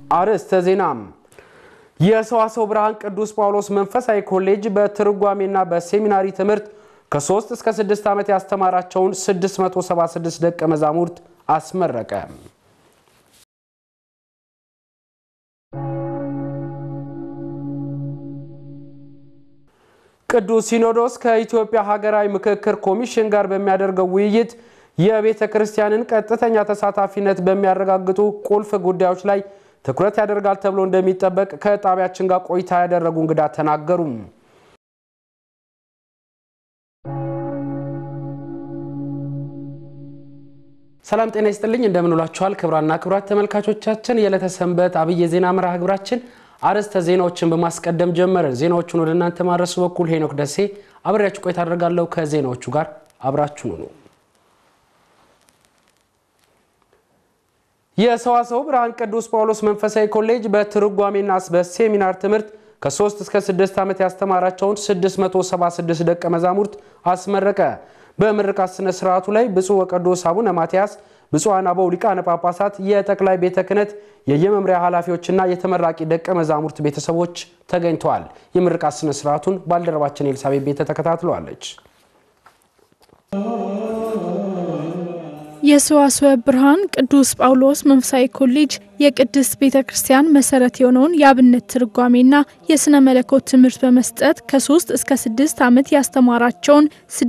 አርዕስተ ዜና። የሰዋስወ ብርሃን ቅዱስ ጳውሎስ መንፈሳዊ ኮሌጅ በትርጓሜና በሴሚናሪ ትምህርት ከ3 እስከ 6 ዓመት ያስተማራቸውን 676 ደቀ መዛሙርት አስመረቀ። ቅዱስ ሲኖዶስ ከኢትዮጵያ ሀገራዊ ምክክር ኮሚሽን ጋር በሚያደርገው ውይይት የቤተ ክርስቲያንን ቀጥተኛ ተሳታፊነት በሚያረጋግጡ ቁልፍ ጉዳዮች ላይ ትኩረት ያደርጋል ተብሎ እንደሚጠበቅ ከጣቢያችን ጋር ቆይታ ያደረጉ እንግዳ ተናገሩ። ሰላም ጤና ይስጥልኝ፣ እንደምንውላችኋል ክቡራንና ክቡራት ተመልካቾቻችን የዕለተ ሰንበት አብይ የዜና መርሃ ግብራችን አርዕስተ ዜናዎችን በማስቀደም ጀመርን። ዜናዎቹን ወደ እናንተ ማድረሱ በኩል ሄኖክ ደሴ አብሬያችሁ ቆይታ አደርጋለሁ። ከዜናዎቹ ጋር አብራችሁን ሁኑ። የሰዋስወ ብርሃን ቅዱስ ጳውሎስ መንፈሳዊ ኮሌጅ በትርጓሜና በሴሚናር ትምህርት ከ3 እስከ 6 ዓመት ያስተማራቸውን 676 ደቀ መዛሙርት አስመረቀ። በምርቃት ስነ ስርዓቱ ላይ ብፁዕ ወቅዱስ አቡነ ማትያስ፣ ብፁዓን አበው ሊቃነ ጳጳሳት፣ የጠቅላይ ቤተ ክህነት የየመምሪያ ኃላፊዎችና የተመራቂ ደቀ መዛሙርት ቤተሰቦች ተገኝተዋል። የምርቃት ስነ ስርዓቱን ባልደረባችን ኤልሳቤት ቤተ ተከታትለዋለች። የሰዋስወ ብርሃን ቅዱስ ጳውሎስ መንፈሳዊ ኮሌጅ የቅድስት ቤተ ክርስቲያን መሰረት የሆነውን የአብነት ትርጓሜና የሥነ መለኮት ትምህርት በመስጠት ከ3 እስከ 6 ዓመት ያስተማራቸውን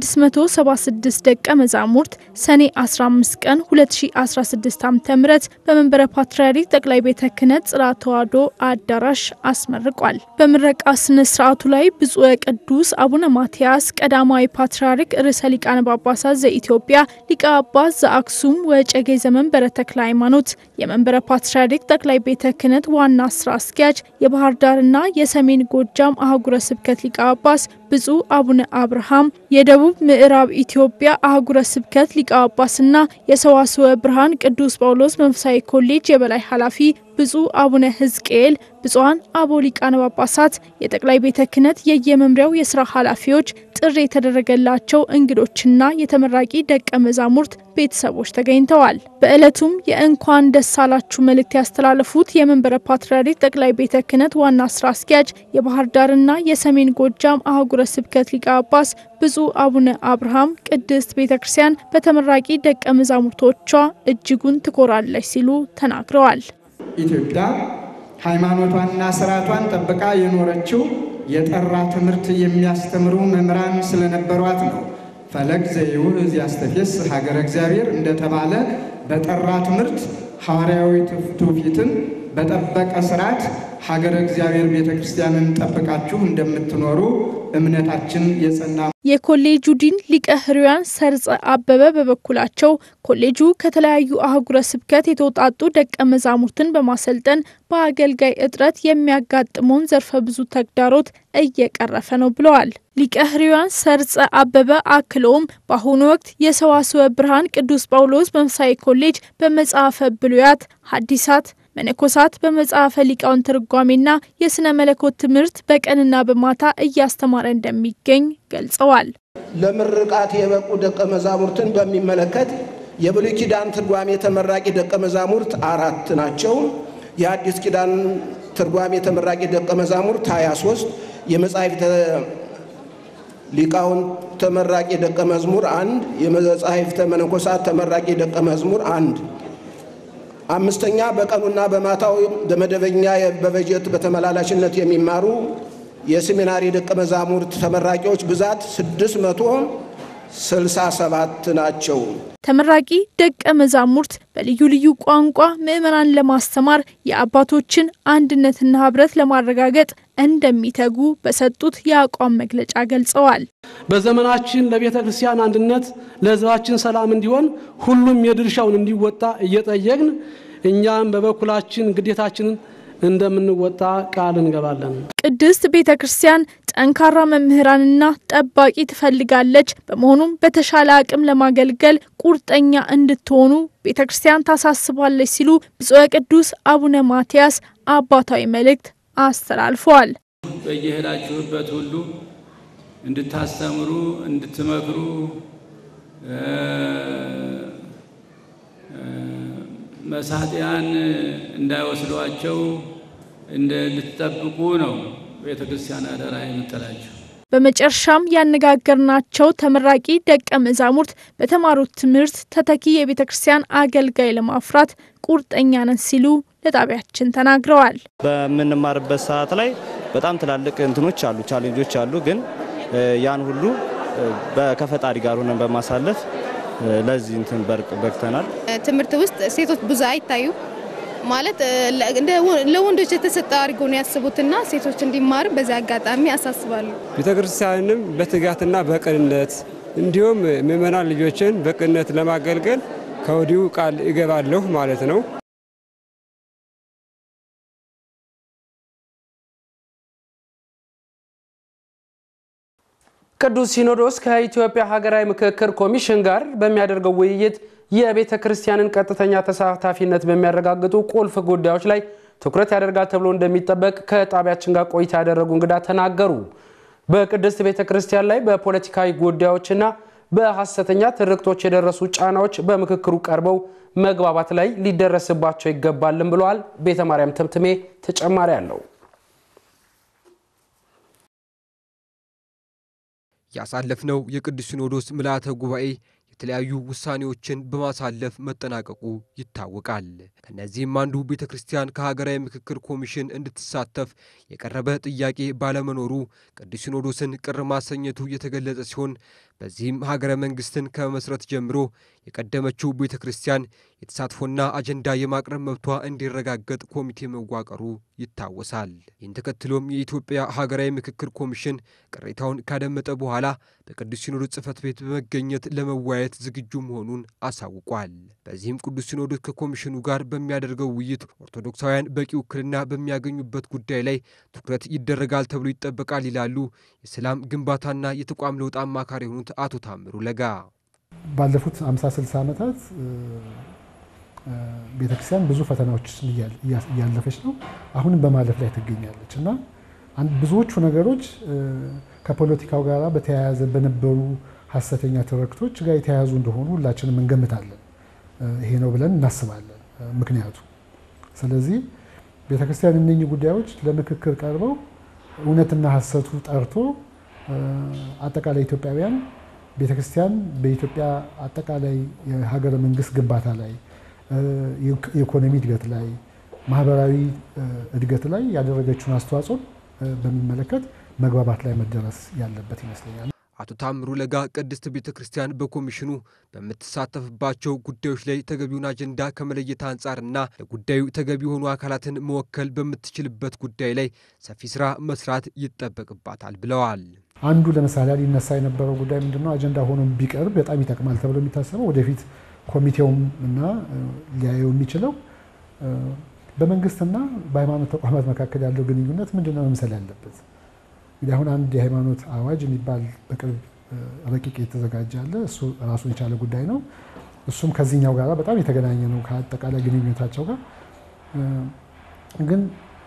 676 ደቀ መዛሙርት ሰኔ 15 ቀን 2016 ዓ ም በመንበረ ፓትርያርክ ጠቅላይ ቤተ ክህነት ጽርሐ ተዋሕዶ አዳራሽ አስመርቋል። በምረቃ ስነ ስርዓቱ ላይ ብፁዕ ቅዱስ አቡነ ማትያስ ቀዳማዊ ፓትርያርክ ርዕሰ ሊቃነ ጳጳሳት ዘኢትዮጵያ ሊቀ ጳጳስ ዘአክሱም ወዕጨጌ ዘመንበረ ተክለ ሃይማኖት የመንበረ ፓትርያርክ ጠቅላይ ቤተ ክህነት ዋና ስራ አስኪያጅ የባህር ዳርና የሰሜን ጎጃም አህጉረ ስብከት ሊቀ ጳጳስ ብፁዕ አቡነ አብርሃም የደቡብ ምዕራብ ኢትዮጵያ አህጉረ ስብከት ሊቀ ጳጳስና የሰዋስወ ብርሃን ቅዱስ ጳውሎስ መንፈሳዊ ኮሌጅ የበላይ ኃላፊ ብፁዕ አቡነ ሕዝቅኤል፣ ብፁዓን አበው ሊቃነ ጳጳሳት፣ የጠቅላይ ቤተ ክህነት የየመምሪያው የስራ ኃላፊዎች፣ ጥሪ የተደረገላቸው እንግዶችና የተመራቂ ደቀ መዛሙርት ቤተሰቦች ተገኝተዋል። በዕለቱም የእንኳን ደስ አላችሁ መልእክት ያስተላለፉት የመንበረ ፓትርያርክ ጠቅላይ ቤተ ክህነት ዋና ስራ አስኪያጅ የባህር ዳርና የሰሜን ጎጃም አህጉረ ስብከት ሊቀ ጳጳስ ብፁዕ አቡነ አብርሃም ቅድስት ቤተ ክርስቲያን በተመራቂ ደቀ መዛሙርቶቿ እጅጉን ትኮራለች ሲሉ ተናግረዋል። ኢትዮጵያ ሃይማኖቷንና ስርዓቷን ጠብቃ የኖረችው የጠራ ትምህርት የሚያስተምሩ መምህራን ስለነበሯት ነው። ፈለግ ዘይውህዝ ያስተፌስ ሀገረ እግዚአብሔር እንደተባለ በጠራ ትምህርት ሐዋርያዊ ትውፊትን በጠበቀ ስርዓት ሀገረ እግዚአብሔር ቤተ ክርስቲያንን ጠብቃችሁ እንደምትኖሩ እምነታችን የጸና የኮሌጁ ዲን ሊቀ ሕሩያን ሰርጸ አበበ በበኩላቸው ኮሌጁ ከተለያዩ አህጉረ ስብከት የተውጣጡ ደቀ መዛሙርትን በማሰልጠን በአገልጋይ እጥረት የሚያጋጥመውን ዘርፈ ብዙ ተግዳሮት እየቀረፈ ነው ብለዋል። ሊቀ ሕሩያን ሰርጸ አበበ አክለውም በአሁኑ ወቅት የሰዋስወ ብርሃን ቅዱስ ጳውሎስ መንፈሳዊ ኮሌጅ በመጽሐፈ ብሉያት ሐዲሳት መነኮሳት በመጽሐፈ ሊቃውን ትርጓሜና የሥነ መለኮት ትምህርት በቀንና በማታ እያስተማረ እንደሚገኝ ገልጸዋል። ለምርቃት የበቁ ደቀ መዛሙርትን በሚመለከት የብሉይ ኪዳን ትርጓሜ ተመራቂ ደቀ መዛሙርት አራት ናቸው። የአዲስ ኪዳን ትርጓሜ ተመራቂ ደቀ መዛሙርት 23፣ የመጻሕፍተ ሊቃውን ተመራቂ ደቀ መዝሙር አንድ፣ የመጻሕፍተ መነኮሳት ተመራቂ ደቀ መዝሙር አንድ አምስተኛ በቀኑና በማታው በመደበኛ በበጀት በተመላላሽነት የሚማሩ የሴሚናሪ ደቀ መዛሙርት ተመራቂዎች ብዛት 667 ናቸው። ተመራቂ ደቀ መዛሙርት በልዩ ልዩ ቋንቋ ምዕመናን ለማስተማር የአባቶችን አንድነትና ሕብረት ለማረጋገጥ እንደሚተጉ በሰጡት የአቋም መግለጫ ገልጸዋል። በዘመናችን ለቤተ ክርስቲያን አንድነት፣ ለሕዝባችን ሰላም እንዲሆን ሁሉም የድርሻውን እንዲወጣ እየጠየቅን እኛም በበኩላችን ግዴታችንን እንደምንወጣ ቃል እንገባለን። ቅድስት ቤተ ክርስቲያን ጠንካራ መምህራንና ጠባቂ ትፈልጋለች። በመሆኑም በተሻለ አቅም ለማገልገል ቁርጠኛ እንድትሆኑ ቤተ ክርስቲያን ታሳስባለች ሲሉ ብፁዕ ቅዱስ አቡነ ማትያስ አባታዊ መልእክት አስተላልፈዋል። በየሄዳችሁበት ሁሉ እንድታስተምሩ፣ እንድትመክሩ መሳጢያን እንዳይወስዷቸው እንድትጠብቁ ነው ቤተ ክርስቲያን አደራ የምጥላቸው። በመጨረሻም ያነጋገርናቸው ተመራቂ ደቀ መዛሙርት በተማሩት ትምህርት ተተኪ የቤተ ክርስቲያን አገልጋይ ለማፍራት ቁርጠኛ ነን ሲሉ ለጣቢያችን ተናግረዋል። በምንማርበት ሰዓት ላይ በጣም ትላልቅ እንትኖች አሉ፣ ቻሌንጆች አሉ። ግን ያን ሁሉ ከፈጣሪ ጋር ሆነን በማሳለፍ ለዚህ እንትን በቅተናል። ትምህርት ውስጥ ሴቶች ብዙ አይታዩ ማለት ለወንዶች የተሰጠ አድርገው ነው ያስቡትና ሴቶች እንዲማሩ በዚህ አጋጣሚ አሳስባሉ። ቤተ ክርስቲያንም በትጋትና በቅንነት እንዲሁም ምእመናን ልጆችን በቅንነት ለማገልገል ከወዲሁ ቃል እገባለሁ ማለት ነው። ቅዱስ ሲኖዶስ ከኢትዮጵያ ሀገራዊ ምክክር ኮሚሽን ጋር በሚያደርገው ውይይት የቤተ ክርስቲያንን ቀጥተኛ ተሳታፊነት በሚያረጋግጡ ቁልፍ ጉዳዮች ላይ ትኩረት ያደርጋል ተብሎ እንደሚጠበቅ ከጣቢያችን ጋር ቆይታ ያደረጉ እንግዳ ተናገሩ። በቅድስት ቤተ ክርስቲያን ላይ በፖለቲካዊ ጉዳዮችና በሐሰተኛ ትርክቶች የደረሱ ጫናዎች በምክክሩ ቀርበው መግባባት ላይ ሊደረስባቸው ይገባልም ብለዋል። ቤተ ማርያም ተምትሜ ተጨማሪ አለው። ያሳለፍነው የቅዱስ ሲኖዶስ ምልዓተ ጉባኤ የተለያዩ ውሳኔዎችን በማሳለፍ መጠናቀቁ ይታወቃል። ከነዚህም አንዱ ቤተ ክርስቲያን ከሀገራዊ ምክክር ኮሚሽን እንድትሳተፍ የቀረበ ጥያቄ ባለመኖሩ ቅዱስ ሲኖዶስን ቅር ማሰኘቱ የተገለጸ ሲሆን በዚህም ሀገረ መንግስትን ከመመስረት ጀምሮ የቀደመችው ቤተ ክርስቲያን የተሳትፎና አጀንዳ የማቅረብ መብቷ እንዲረጋገጥ ኮሚቴ መዋቀሩ ይታወሳል። ይህን ተከትሎም የኢትዮጵያ ሀገራዊ ምክክር ኮሚሽን ቅሬታውን ካደመጠ በኋላ በቅዱስ ሲኖዶስ ጽሕፈት ቤት በመገኘት ለመወያየት ዝግጁ መሆኑን አሳውቋል። በዚህም ቅዱስ ሲኖዶስ ከኮሚሽኑ ጋር በሚያደርገው ውይይት ኦርቶዶክሳውያን በቂ ውክልና በሚያገኙበት ጉዳይ ላይ ትኩረት ይደረጋል ተብሎ ይጠበቃል ይላሉ የሰላም ግንባታና የተቋም ለውጥ አማካሪ የሆኑት አቶ ታምሩ ለጋ። ባለፉት 50 60 ዓመታት ቤተክርስቲያን ብዙ ፈተናዎች እያለፈች ነው። አሁንም በማለፍ ላይ ትገኛለች እና ብዙዎቹ ነገሮች ከፖለቲካው ጋር በተያያዘ በነበሩ ሀሰተኛ ትርክቶች ጋር የተያያዙ እንደሆኑ ሁላችንም እንገምታለን። ይሄ ነው ብለን እናስባለን ምክንያቱ። ስለዚህ ቤተክርስቲያን እነኚህ ጉዳዮች ለምክክር ቀርበው እውነትና ሀሰቱ ጠርቶ አጠቃላይ ኢትዮጵያውያን ቤተክርስቲያን በኢትዮጵያ አጠቃላይ የሀገረ መንግስት ግንባታ ላይ የኢኮኖሚ እድገት ላይ ማህበራዊ እድገት ላይ ያደረገችውን አስተዋጽኦ በሚመለከት መግባባት ላይ መደረስ ያለበት ይመስለኛል። አቶ ታምሩ ለጋ ቅድስት ቤተ ክርስቲያን በኮሚሽኑ በምትሳተፍባቸው ጉዳዮች ላይ ተገቢውን አጀንዳ ከመለየት አንጻርና ለጉዳዩ ተገቢ የሆኑ አካላትን መወከል በምትችልበት ጉዳይ ላይ ሰፊ ስራ መስራት ይጠበቅባታል ብለዋል። አንዱ ለምሳሌ ሊነሳ የነበረው ጉዳይ ምንድነው? አጀንዳ ሆኖ ቢቀርብ በጣም ይጠቅማል ተብሎ የሚታሰበው ወደፊት ኮሚቴውም እና ሊያየው የሚችለው በመንግስትና በሃይማኖት ተቋማት መካከል ያለው ግንኙነት ምንድነው መምሰል ያለበት። እንግዲህ አሁን አንድ የሃይማኖት አዋጅ የሚባል በቅርብ ረቂቅ የተዘጋጀ አለ። እሱ ራሱን የቻለ ጉዳይ ነው። እሱም ከዚህኛው ጋር በጣም የተገናኘ ነው ከአጠቃላይ ግንኙነታቸው ጋር ግን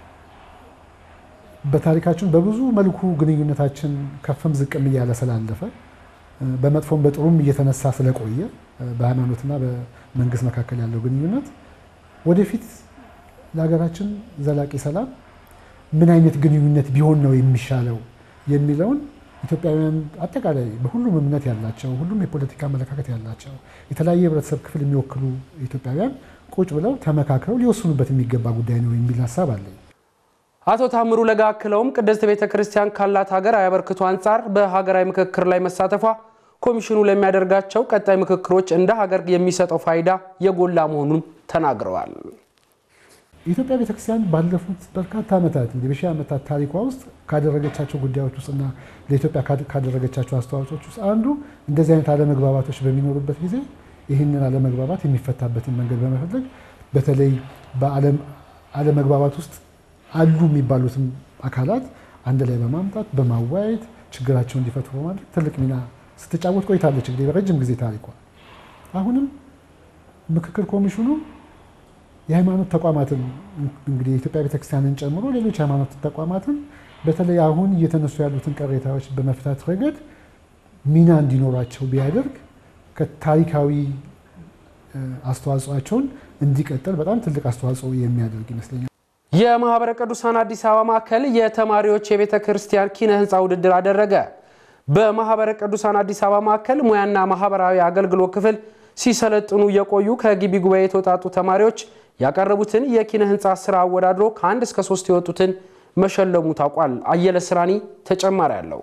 በታሪካችን በብዙ መልኩ ግንኙነታችን ከፍም ዝቅም እያለ ስላለፈ በመጥፎም በጥሩም እየተነሳ ስለቆየ በሃይማኖትና በመንግስት መካከል ያለው ግንኙነት ወደፊት ለሀገራችን ዘላቂ ሰላም ምን አይነት ግንኙነት ቢሆን ነው የሚሻለው የሚለውን ኢትዮጵያውያን አጠቃላይ በሁሉም እምነት ያላቸው ሁሉም የፖለቲካ አመለካከት ያላቸው የተለያየ የህብረተሰብ ክፍል የሚወክሉ ኢትዮጵያውያን ቁጭ ብለው ተመካክረው ሊወስኑበት የሚገባ ጉዳይ ነው የሚል ሀሳብ አለኝ። አቶ ታምሩ ለጋ አክለውም ቅድስት ቤተ ክርስቲያን ካላት ሀገራዊ አበርክቶ አንጻር በሀገራዊ ምክክር ላይ መሳተፏ ኮሚሽኑ ለሚያደርጋቸው ቀጣይ ምክክሮች እንደ ሀገር የሚሰጠው ፋይዳ የጎላ መሆኑን ተናግረዋል። የኢትዮጵያ ቤተክርስቲያን ባለፉት በርካታ ዓመታት እንግዲህ በሺህ ዓመታት ታሪኳ ውስጥ ካደረገቻቸው ጉዳዮች ውስጥና ለኢትዮጵያ ካደረገቻቸው አስተዋጽኦች ውስጥ አንዱ እንደዚህ አይነት አለመግባባቶች በሚኖሩበት ጊዜ ይህንን አለመግባባት የሚፈታበትን መንገድ በመፈለግ በተለይ በዓለም አለመግባባት ውስጥ አሉ የሚባሉትም አካላት አንድ ላይ በማምጣት በማወያየት ችግራቸውን እንዲፈቱ በማድረግ ትልቅ ሚና ስትጫወት ቆይታለች። እንግዲህ በረጅም ጊዜ ታሪኳ አሁንም ምክክር ኮሚሽኑ የሃይማኖት ተቋማትን እንግዲህ የኢትዮጵያ ቤተክርስቲያንን ጨምሮ ሌሎች ሃይማኖት ተቋማትን በተለይ አሁን እየተነሱ ያሉትን ቅሬታዎች በመፍታት ረገድ ሚና እንዲኖራቸው ቢያደርግ ከታሪካዊ አስተዋጽኦቸውን እንዲቀጥል በጣም ትልቅ አስተዋጽኦ የሚያደርግ ይመስለኛል። የማህበረ ቅዱሳን አዲስ አበባ ማዕከል የተማሪዎች የቤተ ክርስቲያን ኪነ ህንፃ ውድድር አደረገ። በማህበረ ቅዱሳን አዲስ አበባ ማዕከል ሙያና ማህበራዊ አገልግሎት ክፍል ሲሰለጥኑ የቆዩ ከግቢ ጉባኤ የተውጣጡ ተማሪዎች ያቀረቡትን የኪነ ህንፃ ስራ አወዳድሮ ከአንድ እስከ ሶስት የወጡትን መሸለሙ ታውቋል። አየለ ስራኒ ተጨማሪ አለው።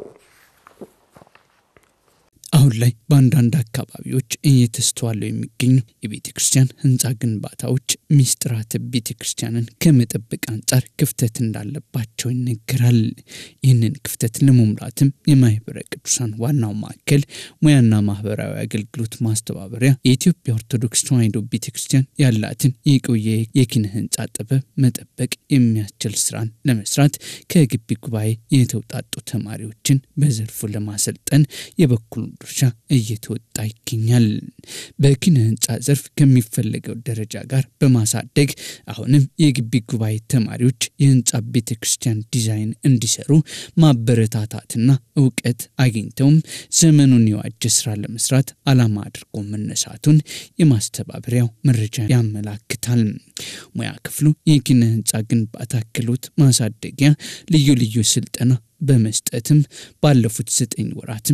አሁን ላይ በአንዳንድ አካባቢዎች እየተስተዋሉ የሚገኙ የቤተ ክርስቲያን ህንፃ ግንባታዎች ሚስጥራተ ቤተ ክርስቲያንን ከመጠበቅ አንጻር ክፍተት እንዳለባቸው ይነገራል። ይህንን ክፍተት ለመሙላትም የማህበረ ቅዱሳን ዋናው ማዕከል ሙያና ማህበራዊ አገልግሎት ማስተባበሪያ የኢትዮጵያ ኦርቶዶክስ ተዋሕዶ ቤተ ክርስቲያን ያላትን የቆየ የኪነ ህንፃ ጥበብ መጠበቅ የሚያስችል ስራን ለመስራት ከግቢ ጉባኤ የተውጣጡ ተማሪዎችን በዘርፉ ለማሰልጠን የበኩሉ ድርሻ እየተወጣ ይገኛል። በኪነ ህንፃ ዘርፍ ከሚፈለገው ደረጃ ጋር በማሳደግ አሁንም የግቢ ጉባኤ ተማሪዎች የህንፃ ቤተ ክርስቲያን ዲዛይን እንዲሰሩ ማበረታታትና እውቀት አግኝተውም ዘመኑን የዋጀ ስራ ለመስራት ዓላማ አድርጎ መነሳቱን የማስተባበሪያው መረጃ ያመላክታል። ሙያ ክፍሉ የኪነ ህንፃ ግንባታ ክህሎት ማሳደጊያ ልዩ ልዩ ስልጠና በመስጠትም ባለፉት ዘጠኝ ወራትም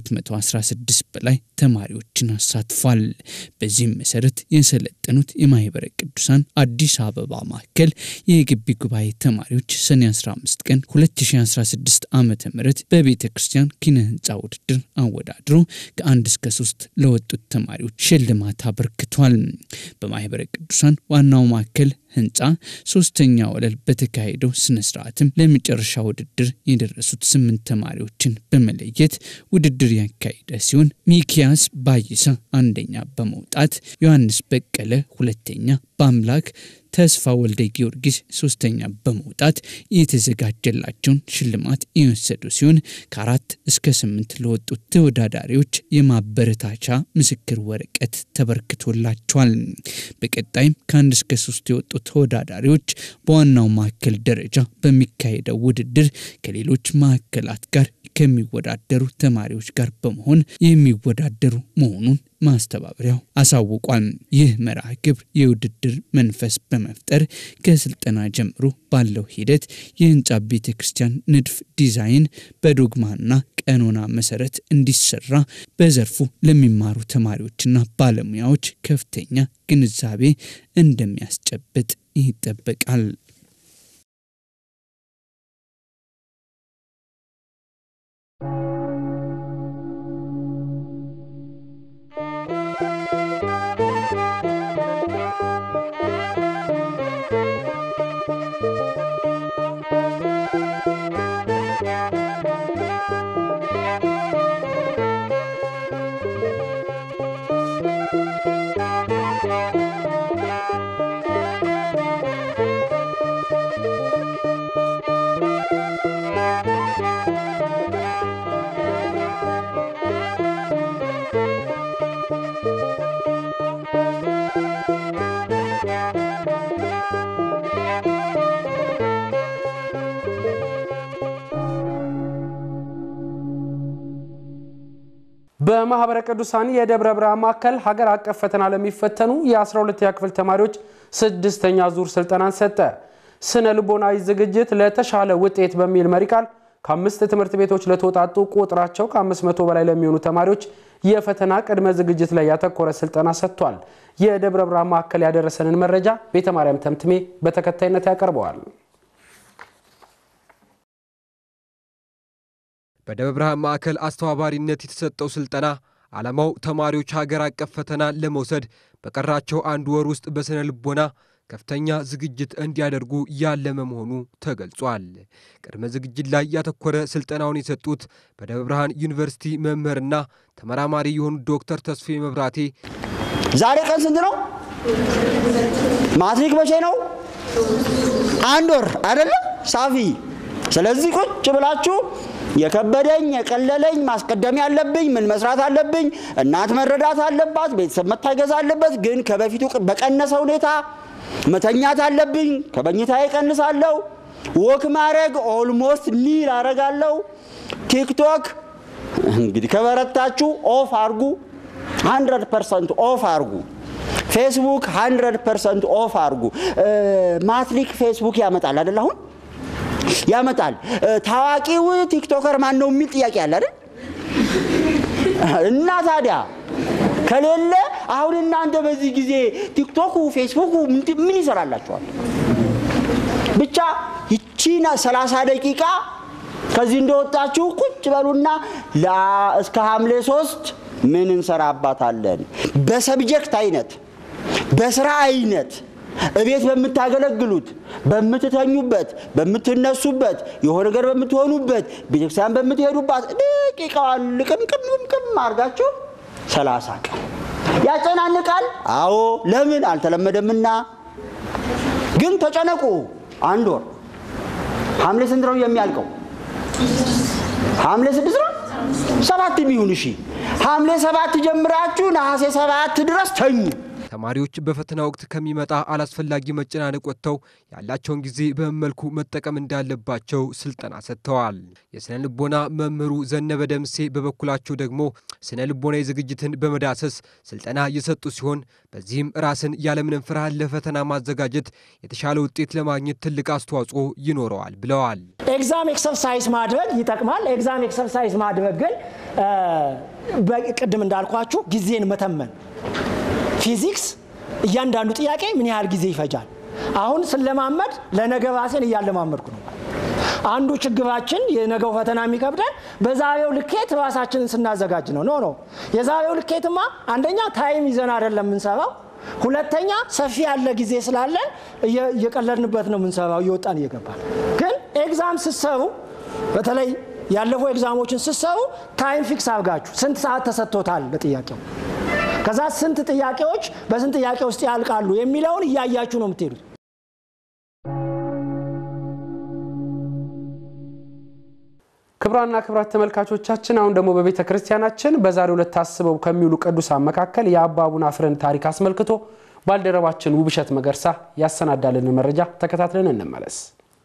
ከ216 በላይ ተማሪዎችን አሳትፏል። በዚህም መሰረት የሰለጠኑት የማህበረ ቅዱሳን አዲስ አበባ ማዕከል የግቢ ጉባኤ ተማሪዎች ሰኔ 15 ቀን 2016 ዓ ም በቤተ ክርስቲያን ኪነ ህንፃ ውድድር አወዳድሮ ከአንድ እስከ ሶስት ለወጡት ተማሪዎች ሽልማት አበርክቷል። በማህበረ ቅዱሳን ዋናው ማዕከል ህንፃ ሶስተኛ ወለል በተካሄደው ስነ ስርዓትም ለመጨረሻ ውድድር የደረሱት ስምንት ተማሪዎችን በመለየት ውድድር ያካሄደ ሲሆን ሚኪያስ ባይሳ አንደኛ በመውጣት ዮሐንስ በቀለ ሁለተኛ፣ በአምላክ ተስፋ ወልደ ጊዮርጊስ ሶስተኛ በመውጣት የተዘጋጀላቸውን ሽልማት የወሰዱ ሲሆን ከአራት እስከ ስምንት ለወጡት ተወዳዳሪዎች የማበረታቻ ምስክር ወረቀት ተበርክቶላቸዋል። በቀጣይም ከአንድ እስከ ሶስት የወጡ ተወዳዳሪዎች በዋናው ማዕከል ደረጃ በሚካሄደው ውድድር ከሌሎች ማዕከላት ጋር ከሚወዳደሩ ተማሪዎች ጋር በመሆን የሚወዳደሩ መሆኑን ማስተባበሪያው አሳውቋል። ይህ መርሃ ግብር የውድድር መንፈስ በመፍጠር ከስልጠና ጀምሮ ባለው ሂደት የህንፃ ቤተ ክርስቲያን ንድፍ ዲዛይን በዶግማና ቀኖና መሰረት እንዲሰራ በዘርፉ ለሚማሩ ተማሪዎችና ባለሙያዎች ከፍተኛ ግንዛቤ እንደሚያስጨብጥ ይጠበቃል። በማህበረ ቅዱሳን የደብረ ብርሃን ማዕከል ሀገር አቀፍ ፈተና ለሚፈተኑ የ12ኛ ክፍል ተማሪዎች ስድስተኛ ዙር ስልጠናን ሰጠ። ስነ ልቦናዊ ዝግጅት ለተሻለ ውጤት በሚል መሪ ቃል ከአምስት ትምህርት ቤቶች ለተወጣጡ ቁጥራቸው ከ500 በላይ ለሚሆኑ ተማሪዎች የፈተና ቅድመ ዝግጅት ላይ ያተኮረ ስልጠና ሰጥቷል። የደብረ ብርሃን ማዕከል ያደረሰንን መረጃ ቤተ ማርያም ተምትሜ በተከታይነት ያቀርበዋል። በደብረ ብርሃን ማዕከል አስተባባሪነት የተሰጠው ስልጠና ዓላማው ተማሪዎች ሀገር አቀፍ ፈተና ለመውሰድ በቀራቸው አንድ ወር ውስጥ በስነ ልቦና ከፍተኛ ዝግጅት እንዲያደርጉ ያለመ መሆኑ ተገልጿል። ቅድመ ዝግጅት ላይ ያተኮረ ስልጠናውን የሰጡት በደብረ ብርሃን ዩኒቨርሲቲ መምህርና ተመራማሪ የሆኑት ዶክተር ተስፌ መብራቴ ዛሬ ቀን ስንት ነው? ማትሪክ መቼ ነው? አንድ ወር አይደለም ሳፊ። ስለዚህ ቁጭ ብላችሁ የከበደኝ የቀለለኝ ማስቀደም ያለብኝ ምን መስራት አለብኝ፣ እናት መረዳት አለባት፣ ቤተሰብ መታገዝ አለበት። ግን ከበፊቱ በቀነሰ ሁኔታ መተኛት አለብኝ፣ ከመኝታ ይቀንሳለሁ። ወክ ማድረግ ኦልሞስት ኒል አረጋለሁ። ቲክቶክ እንግዲህ ከበረታችሁ ኦፍ አርጉ፣ 100 ፐርሰንት ኦፍ አርጉ። ፌስቡክ 100 ፐርሰንት ኦፍ አድርጉ። ማትሪክ ፌስቡክ ያመጣል አይደል? አሁን ያመጣል። ታዋቂው ቲክቶከር ማን ነው የሚል ጥያቄ አለ አይደል? እና ታዲያ ከሌለ አሁን እናንተ በዚህ ጊዜ ቲክቶኩ ፌስቡኩ ምን ይሰራላችኋል? ብቻ ይቺና 30 ደቂቃ ከዚህ እንደወጣችሁ ቁጭ በሉና እስከ ሐምሌ ሶስት ምን እንሰራባታለን? በሰብጀክት አይነት፣ በስራ አይነት እቤት በምታገለግሉት፣ በምትተኙበት፣ በምትነሱበት፣ የሆነ ነገር በምትሆኑበት፣ ቤተክርስቲያን በምትሄዱባት ደቂቃዋን ልቅምቅምቅም አድርጋችሁ ሰላሳ ቀን ያጨናንቃል። አዎ ለምን አልተለመደምና። ግን ተጨነቁ። አንድ ወር ሐምሌ ስንት ነው የሚያልቀው? ሐምሌ ስድስት ነው ሰባት የሚሆን እሺ፣ ሐምሌ ሰባት ጀምራችሁ ነሐሴ ሰባት ድረስ ተኙ። ተማሪዎች በፈተና ወቅት ከሚመጣ አላስፈላጊ መጨናነቅ ወጥተው ያላቸውን ጊዜ በመልኩ መጠቀም እንዳለባቸው ስልጠና ሰጥተዋል። የስነ ልቦና መምህሩ ዘነበ ደምሴ በበኩላቸው ደግሞ ስነ ልቦናዊ ዝግጅትን በመዳሰስ ስልጠና የሰጡ ሲሆን በዚህም ራስን ያለምንም ፍርሃት ለፈተና ማዘጋጀት የተሻለ ውጤት ለማግኘት ትልቅ አስተዋጽኦ ይኖረዋል ብለዋል። ኤግዛም ኤክሰርሳይዝ ማድረግ ይጠቅማል። ኤግዛም ኤክሰርሳይዝ ማድረግ ግን ቅድም እንዳልኳችሁ ጊዜን መተመን ፊዚክስ እያንዳንዱ ጥያቄ ምን ያህል ጊዜ ይፈጃል? አሁን ስለማመድ ለነገ ራሴን እያለማመድኩ ነው። አንዱ ችግራችን የነገው ፈተና የሚከብደን በዛሬው ልኬት ራሳችንን ስናዘጋጅ ነው። ኖ ኖ የዛሬው ልኬትማ አንደኛ ታይም ይዘን አይደለም የምንሰራው፣ ሁለተኛ ሰፊ ያለ ጊዜ ስላለን እየቀለድንበት ነው የምንሰራው፣ እየወጣን እየገባን። ግን ኤግዛም ስትሰሩ በተለይ ያለፉ ኤግዛሞችን ስትሰሩ ታይም ፊክስ አድርጋችሁ ስንት ሰዓት ተሰጥቶታል ለጥያቄው ከዛ ስንት ጥያቄዎች በስንት ጥያቄ ውስጥ ያልቃሉ የሚለውን እያያችሁ ነው የምትሄዱት። ክብራና ክብራት ተመልካቾቻችን አሁን ደግሞ በቤተ ክርስቲያናችን በዛሬው ዕለት ታስበው ከሚውሉ ቅዱሳን መካከል የአባ አቡነ አፍርን ታሪክ አስመልክቶ ባልደረባችን ውብሸት መገርሳ ያሰናዳልን መረጃ ተከታትለን እንመለስ።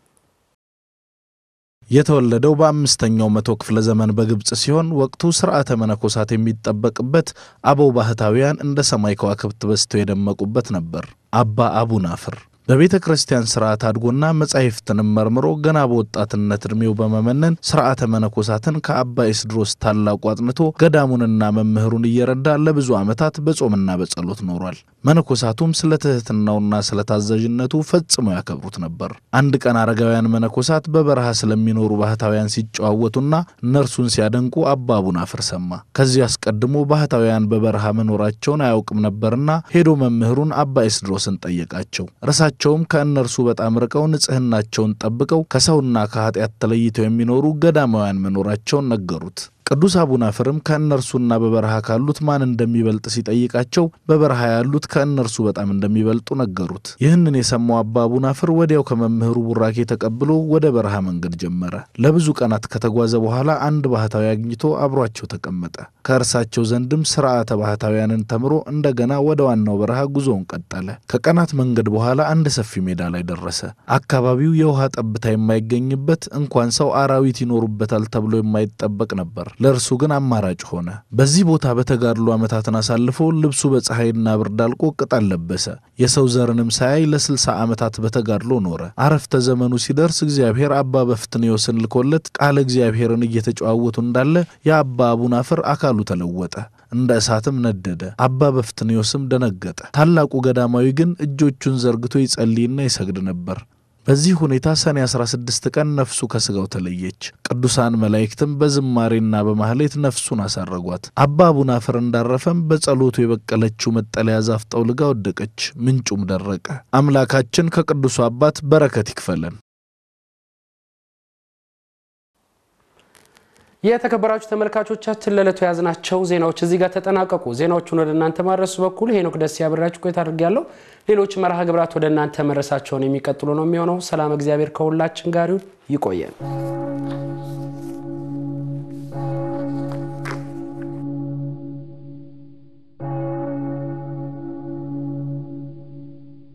የተወለደው በአምስተኛው መቶ ክፍለ ዘመን በግብፅ ሲሆን ወቅቱ ስርዓተ መነኮሳት የሚጠበቅበት አበው ባህታውያን እንደ ሰማይ ከዋክብት በዝተው የደመቁበት ነበር። አባ አቡነ አፍር በቤተ ክርስቲያን ስርዓት አድጎና መጻሕፍትንም መርምሮ ገና በወጣትነት ዕድሜው በመመነን ስርዓተ መነኮሳትን ከአባ ኤስድሮስ ታላቁ አጥንቶ ገዳሙንና መምህሩን እየረዳ ለብዙ ዓመታት በጾምና በጸሎት ኖሯል። መነኮሳቱም ስለ ትሕትናውና ስለ ታዛዥነቱ ፈጽመው ያከብሩት ነበር። አንድ ቀን አረጋውያን መነኮሳት በበረሃ ስለሚኖሩ ባህታውያን ሲጨዋወቱና እነርሱን ሲያደንቁ አባ አቡነ አፍር ሰማ። ከዚህ አስቀድሞ ባህታውያን በበረሃ መኖራቸውን አያውቅም ነበርና ሄዶ መምህሩን አባ ኤስድሮስን ጠየቃቸው። ቸውም ከእነርሱ በጣም ርቀው ንጽሕናቸውን ጠብቀው ከሰውና ከኃጢአት ተለይተው የሚኖሩ ገዳማውያን መኖራቸውን ነገሩት። ቅዱስ አቡነ አፍርም ከእነርሱና በበረሃ ካሉት ማን እንደሚበልጥ ሲጠይቃቸው በበረሃ ያሉት ከእነርሱ በጣም እንደሚበልጡ ነገሩት። ይህንን የሰማው አባ አቡነ አፍር ወዲያው ከመምህሩ ቡራኬ ተቀብሎ ወደ በረሃ መንገድ ጀመረ። ለብዙ ቀናት ከተጓዘ በኋላ አንድ ባህታዊ አግኝቶ አብሯቸው ተቀመጠ። ከእርሳቸው ዘንድም ስርዓተ ባህታውያንን ተምሮ እንደገና ወደ ዋናው በረሃ ጉዞውን ቀጠለ። ከቀናት መንገድ በኋላ አንድ ሰፊ ሜዳ ላይ ደረሰ። አካባቢው የውሃ ጠብታ የማይገኝበት እንኳን ሰው አራዊት ይኖሩበታል ተብሎ የማይጠበቅ ነበር። ለእርሱ ግን አማራጭ ሆነ። በዚህ ቦታ በተጋድሎ ዓመታትን አሳልፎ ልብሱ በፀሐይና ብርድ አልቆ ቅጠል ለበሰ። የሰው ዘርንም ሳያይ ለስልሳ ዓመታት በተጋድሎ ኖረ። አረፍተ ዘመኑ ሲደርስ እግዚአብሔር አባ በፍትንዮስን ልኮለት ቃለ እግዚአብሔርን እየተጨዋወቱ እንዳለ የአባ አቡነ አፍር አካሉ ተለወጠ፣ እንደ እሳትም ነደደ። አባ በፍትንዮስም ደነገጠ። ታላቁ ገዳማዊ ግን እጆቹን ዘርግቶ ይጸልይና ይሰግድ ነበር። በዚህ ሁኔታ ሰኔ 16 ቀን ነፍሱ ከስጋው ተለየች። ቅዱሳን መላእክትም በዝማሬና በማህሌት ነፍሱን አሳረጓት። አባ አቡነ አፍር እንዳረፈም በጸሎቱ የበቀለችው መጠለያ ዛፍ ጠውልጋ ወደቀች፣ ምንጩም ደረቀ። አምላካችን ከቅዱሱ አባት በረከት ይክፈለን። የተከበራችሁ ተመልካቾቻችን ለዕለቱ የያዝናቸው ዜናዎች እዚህ ጋር ተጠናቀቁ። ዜናዎቹን ወደ እናንተ ማድረሱ በኩል ሄኖክ ደስ ያብራችሁ ቆይታ አድርጌያለሁ። ሌሎች መርሃ ግብራት ወደ እናንተ መድረሳቸውን የሚቀጥሉ ነው የሚሆነው። ሰላም እግዚአብሔር ከሁላችን ጋር ይሁን። ይቆየን።